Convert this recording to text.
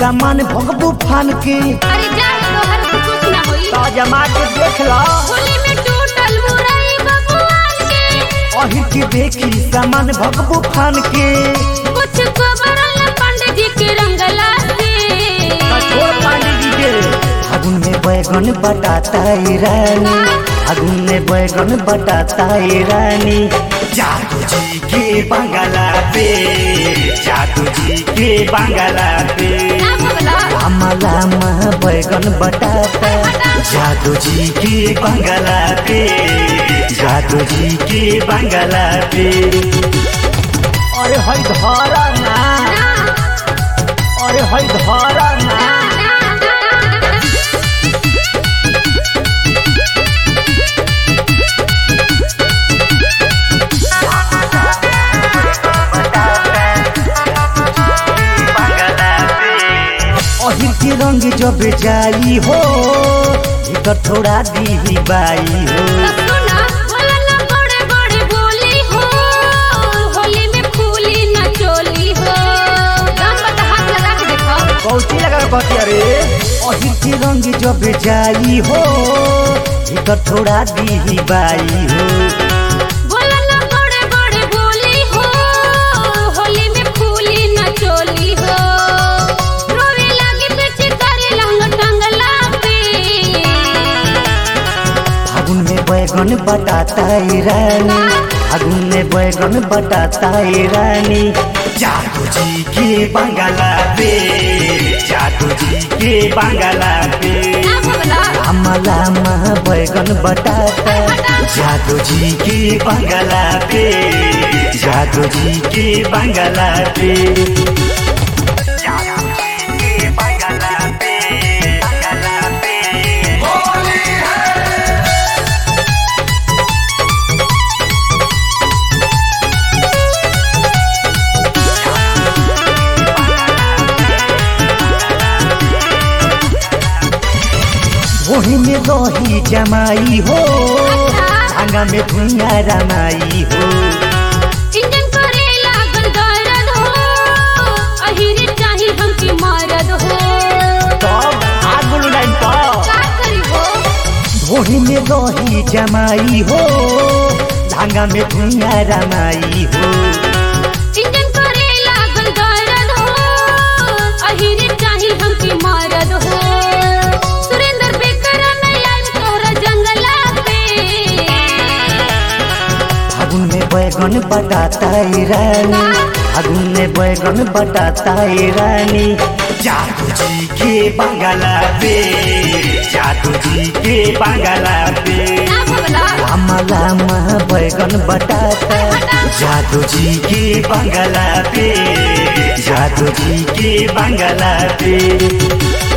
सामान भगबू फान के अरे जा तोहर से कुछ ना होई ताजा मार के देख लो होली में टूटल मुरई बबुआन के अहिर के देखी सामान भगबू फान के कुछ को बरल पंडित जी के रंगला के कठोर पांडे जी के फागुन में बैगन बटाता है रानी फागुन में बैगन बटाता है रानी जादू जी के बंगला पे जादू जी के बंगला पे ना भगला लामा लामा बैगन बटाता जादू जी के बंगला पे जादू जी के बंगला पे अरे हई धरा ना अरे हई धरा ना अहिर के रंग जब जाई हो भीतर थोड़ा दी बाई हो सुना बोला ना बड़े बड़े बोली हो होली में फूली न चोली हो दम बता हाथ लगा के देखो कौची लगा के कहती अरे अहिर के रंग जब जाई हो भीतर थोड़ा दी बाई हो बोला ना बड़े बड़े बोली हो होली में फूली न चोली हो रोवे लागे पीछे करे लंग टंगला पे फागुन में बैगन बटाता है रानी फागुन में बैगन बटाता है रानी जादू जी के बंगला पे जादू जी के बंगला पे ना भगला लामा लामा बैगन बटाता जादू जी के बंगला पे जादू जी के बंगला पे जादू जी के बंगला पे बंगला पे वही में रही जमाई हो धागा में धुइया रमाई हो इंजन करे लागल दर्द हो अहिरे चाही हमके मरद हो तब आग लुटाइन तब का करी हो वही में रही जमाई हो धागा में धुइया रमाई हो इंजन करे लागल दर्द हो अहिरे चाही हमके मरद हो सुरेंद्र बेकरा नहीं आइब तोहरा जंगला पे फागुन में बैगन बटाता है रानी फागुन में बैगन बटाता है रानी जादू जी के बंगला पे जादू जी के बंगला पे ना भगला लामा लामा बैगन बटाता जादू जी के बंगला पे जादू जी के बंगला पे